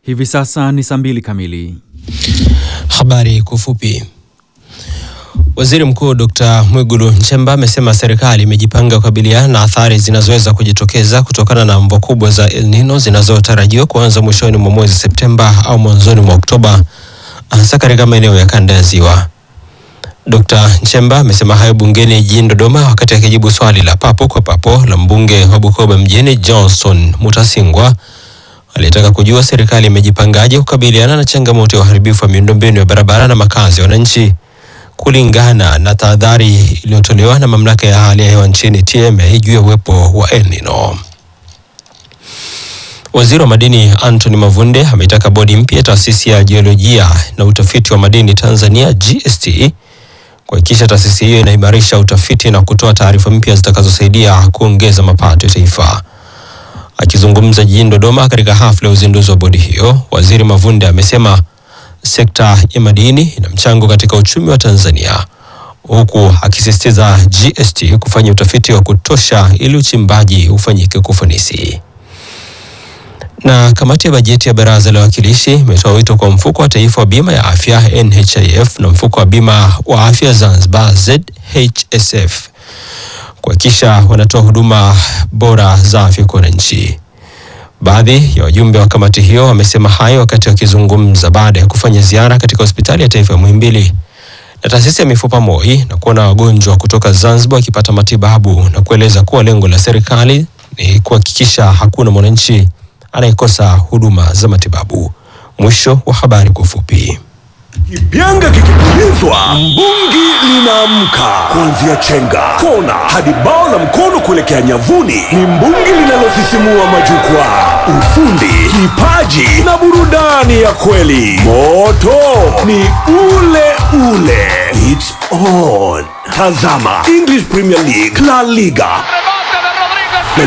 Hivi sasa ni saa mbili kamili. Habari kwa ufupi. Waziri Mkuu Dr. Mwigulu Nchemba amesema serikali imejipanga kukabiliana na athari zinazoweza kujitokeza kutokana na mvua kubwa za El Nino zinazotarajiwa kuanza mwishoni mwa mwezi Septemba au mwanzoni mwa Oktoba hasa katika maeneo ya kanda ya Ziwa. Dr. Nchemba amesema hayo bungeni jijini Dodoma wakati akijibu swali la papo kwa papo la mbunge wa Bukoba mjini Johnson Mutasingwa aliyetaka kujua serikali imejipangaje kukabiliana na changamoto ya uharibifu wa miundombinu ya barabara na makazi ya wananchi kulingana na tahadhari iliyotolewa na mamlaka ya hali ya hewa nchini TMA juu ya uwepo wa El Nino. Waziri wa madini Anthony Mavunde ameitaka bodi mpya taasisi ya jiolojia na utafiti wa madini Tanzania GST kuhakikisha taasisi hiyo inaimarisha utafiti na kutoa taarifa mpya zitakazosaidia kuongeza mapato ya taifa. Akizungumza jijini Dodoma katika hafla ya uzinduzi wa bodi hiyo, Waziri Mavunde amesema sekta ya madini ina mchango katika uchumi wa Tanzania, huku akisisitiza GST kufanya utafiti wa kutosha ili uchimbaji ufanyike kwa ufanisi. Na kamati ya bajeti ya Baraza la Wawakilishi imetoa wito kwa mfuko wa taifa wa bima ya afya NHIF na mfuko wa bima wa afya Zanzibar ZHSF kuhakikisha wanatoa huduma bora za afya kwa wananchi. Baadhi ya wajumbe wa kamati hiyo wamesema hayo wakati wakizungumza baada ya kufanya ziara katika hospitali ya taifa ya Muhimbili na taasisi ya mifupa MOI na kuona wagonjwa kutoka Zanzibar wakipata matibabu na kueleza kuwa lengo la serikali ni kuhakikisha hakuna mwananchi anayekosa huduma za matibabu. Mwisho wa habari kwa ufupi. Kipyanga kikipulizwa, mbungi linaamka. Kuanzia chenga, kona hadi bao la mkono kuelekea nyavuni, ni mbungi linalosisimua majukwaa. Ufundi, kipaji na burudani ya kweli. Moto ni ule ule. It's on. Tazama English Premier League, La Liga,